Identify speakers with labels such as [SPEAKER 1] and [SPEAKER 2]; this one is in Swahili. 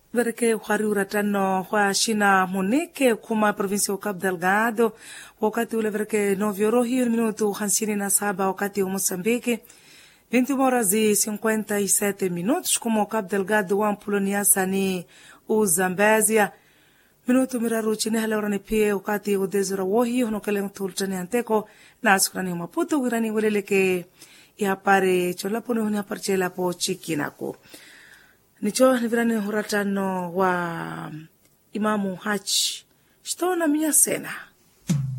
[SPEAKER 1] vereke uhari uratano hwa shina munike kuma provinsi ya Cabo Delgado wakati ule vereke novyoro hiyo ni minuto hamsini na saba wakati wa Mosambiki 21 horas e 57 minutos como Cabo Delgado wa Mpuloniasa ni Uzambésia minuto miraru chini halaurani pia wakati udezura wohi honokele tultani anteko na sukrani maputo wirani weleleke ihapare cholaponi huni haparchela po chikinako nicho ni virani huratano wa imamu hachi shitona minya sena